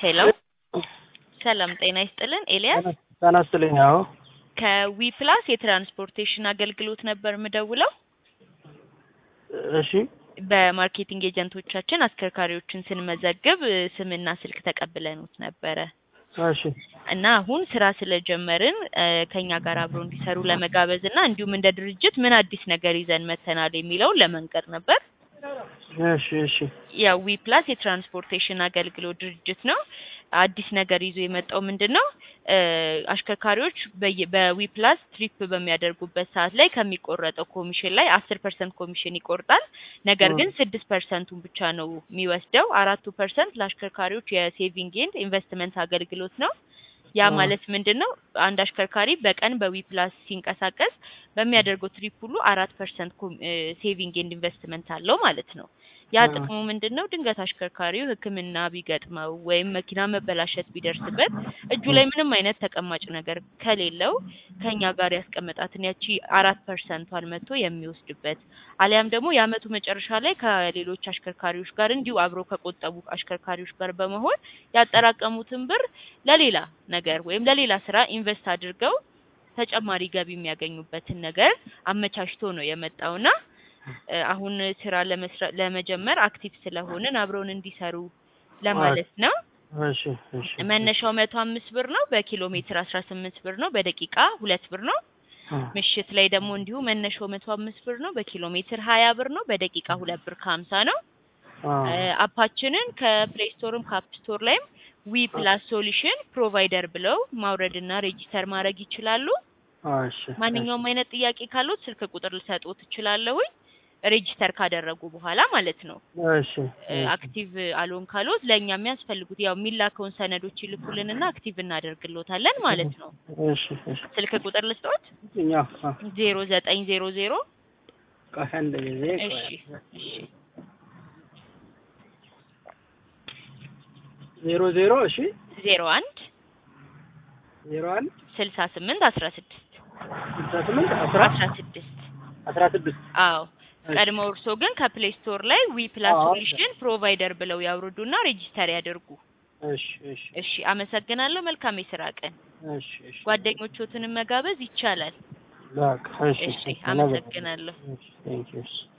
ሄሎ ሰላም ጤና ይስጥልን ኤልያስ ጤና ይስጥልኝ። አዎ ከዊ ፕላስ የትራንስፖርቴሽን አገልግሎት ነበር የምደውለው። እሺ በማርኬቲንግ ኤጀንቶቻችን አሽከርካሪዎችን ስንመዘግብ እ፣ ስምና ስልክ ተቀብለኑት ነበረ እሺ እና አሁን ስራ ስለጀመርን እ፣ ከኛ ጋር አብሮ እንዲሰሩ ለመጋበዝ እና እንዲሁም እንደ ድርጅት ምን አዲስ ነገር ይዘን መተናል የሚለውን ለመንገር ነበር። እሺ እሺ ያው ዊ ፕላስ የትራንስፖርቴሽን አገልግሎት ድርጅት ነው። አዲስ ነገር ይዞ የመጣው ምንድን ነው? እ፣ አሽከርካሪዎች በየ- በዊ ፕላስ ትሪፕ በሚያደርጉበት ሰዓት ላይ ከሚቆረጠው ኮሚሽን ላይ አስር ፐርሰንት ኮሚሽን ይቆርጣል። ነገር ግን ስድስት ፐርሰንቱን ብቻ ነው የሚወስደው። አራቱ ፐርሰንት ለአሽከርካሪዎች የሴቪንግ ኤንድ ኢንቨስትመንት አገልግሎት ነው። ያ አ። ማለት ምንድን ነው? አንድ አሽከርካሪ በቀን በዊ ፕላስ ሲንቀሳቀስ በሚያደርገው ትሪፕ ሁሉ አራት ፐርሰንት ሴቪንግ ኤንድ ኢንቨስትመንት አለው ማለት ነው። ያ አ። ጥቅሙ ምንድን ነው? ድንገት አሽከርካሪው ሕክምና ቢገጥመው ወይም መኪና መበላሸት ቢደርስበት እጁ ላይ ምንም አይነት ተቀማጭ ነገር ከሌለው ከኛ ጋር ያስቀመጣትን ያቺ አራት ፐርሰንቷን መጥቶ የሚወስድበት አሊያም ደግሞ የአመቱ መጨረሻ ላይ ከሌሎች አሽከርካሪዎች ጋር እንዲሁ አብረው ከቆጠቡ አሽከርካሪዎች ጋር በመሆን ያጠራቀሙትን ብር ለሌላ ነገር ወይም ለሌላ ስራ ኢንቨስት አድርገው ተጨማሪ ገቢ የሚያገኙበትን ነገር አመቻችቶ ነው የመጣውና እ፣ አሁን ስራ ለመስራት ለመጀመር አክቲቭ ስለሆንን አብረውን እንዲሰሩ ለማለት ነው። እሺ እሺ መነሻው መቶ አምስት ብር ነው። በኪሎ ሜትር አስራ ስምንት ብር ነው። በደቂቃ ሁለት ብር ነው። አ። ምሽት ላይ ደግሞ እንዲሁ መነሻው መቶ አምስት ብር ነው። በኪሎ ሜትር ሀያ ብር ነው። በደቂቃ ሁለት ብር ከሀምሳ ነው። አ። እ፣ አፓችንን ከፕሌይ ስቶርም ከአፕ ስቶር ላይም ዊ ፕላስ ሶሉሽን ፕሮቫይደር ብለው ማውረድና ሬጂስተር ማድረግ ይችላሉ። እሺ ማንኛውም አይነት ጥያቄ ካሉት ስልክ ቁጥር ልሰጥዎት እችላለሁኝ ሬጂስተር ካደረጉ በኋላ ማለት ነው። እሺ እ፣ አክቲቭ አልሆን ካሉት ለእኛ የሚያስፈልጉት ያው የሚላከውን ሰነዶች ይልኩልንና አክቲቭ እናደርግሎታለን ማለት ነው። እሺ እሺ ስልክ ቁጥር ልስጥዎት እኛ አ። ዜሮ ዘጠኝ ዜሮ ዜሮ ቆይ አንድ ጊዜ ቆይ። እሺ እሺ ዜሮ ዜሮ እሺ ዜሮ አንድ ዜሮ አንድ ስልሳ ስምንት አስራ ስድስት ስልሳ ስምንት አስራ አስራ ስድስት አስራ ስድስት አዎ ቀድሞ እርሶ ግን ከፕሌይ ስቶር ላይ ዊ ፕላስ አዎ። ሶሉሽን ፕሮቫይደር ብለው ያውርዱና ሬጂስተር ያደርጉ። እሺ እሺ እሺ አመሰግናለሁ። መልካም የስራ ቀን። እሺ እሺ ጓደኞቹትንም መጋበዝ ይቻላል። በቃ እሺ እሺ አመሰግናለሁ። እሺ ቴንክ ዩ